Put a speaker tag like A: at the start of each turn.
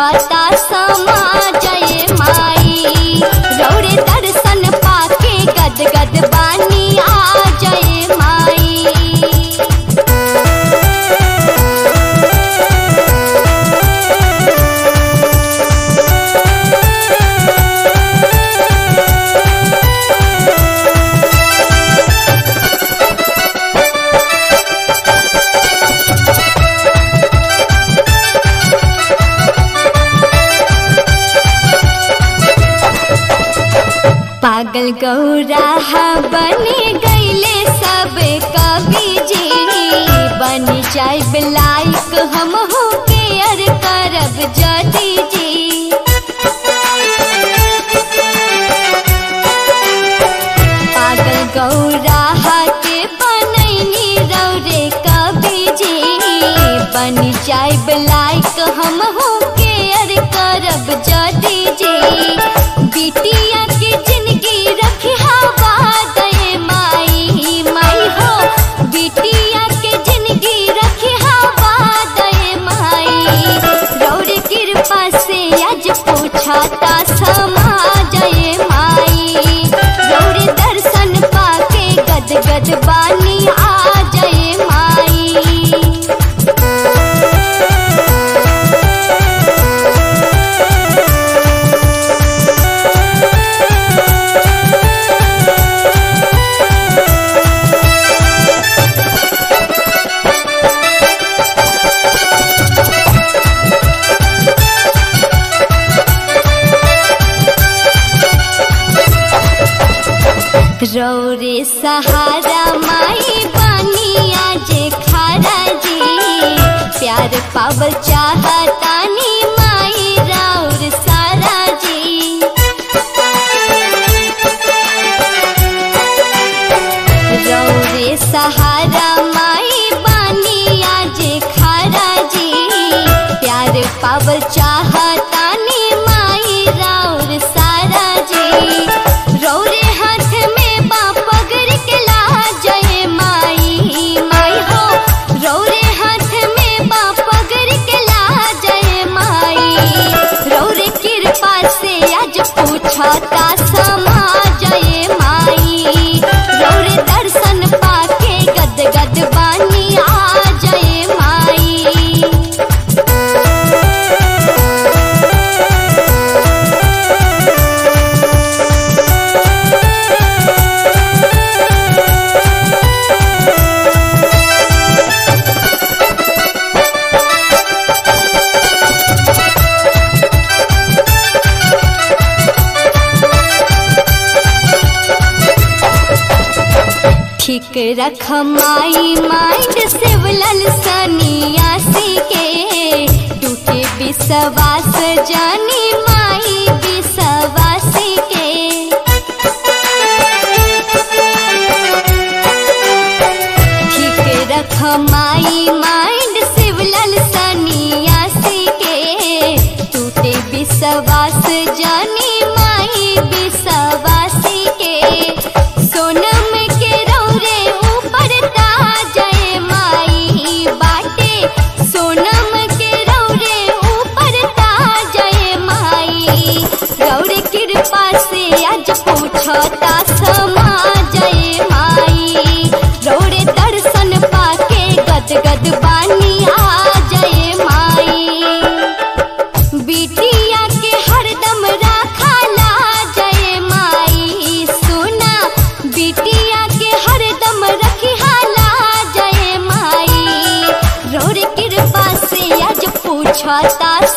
A: पूछता समा जय माई रौरे दर्शन पाके गद गद बानी आ जय माई पागल गौरा बने गईले सब कवि जी बन जाए लाइक हम हो केयर करब जदी जी पागल गौरा के बनैनी रौरे कवि जी बन जाए लाइक हम हो केयर करब जदी जी बिटिया के जिंदगी रखी हवा दे माई माई हो बिटिया के जिंदगी रखी हवा दे माई रौर कृपा से आज पूछता समा जय माई रौर दर्शन पाके गद गद बानी आ जय माई रौरे सहारा माई बनिया जे खारा जी प्यार पावल चाहतानी माई राउर सारा जी रौरे सहारा माई बनिया जे खारा जी प्यार पावल चाहतानी माई राउर सारा जी रौरे हाथ में बा पगड़ के ला जय माई माई हो रौरे हाथ में बा पगड़ के ला जय माई रौरे कृपा से आज पूछता समा जय माई रौरे दर्शन पाके गद गद बानी आ जय माई ठीक रख माई माइंड सिवलल सनियासी के टूटे विश्वास जानी माई विश्वासी के ठीक रख माई माइंड सिवलल सनियासी के टूटे विश्वास जानी माई विश्वासी के सोनम के रौरे ऊपर जय माई बाटे सोनम के रौरे ऊपर जय माई रौरे कृपा से आज पूछता समा जय माई रौरे दर्शन पाके गद गद बानी आ जय माई बिटिया के हरदम राखला जय माई सुना बिटिया के हरदम रखिहाला जय माई रोर कृपा से आज पूछता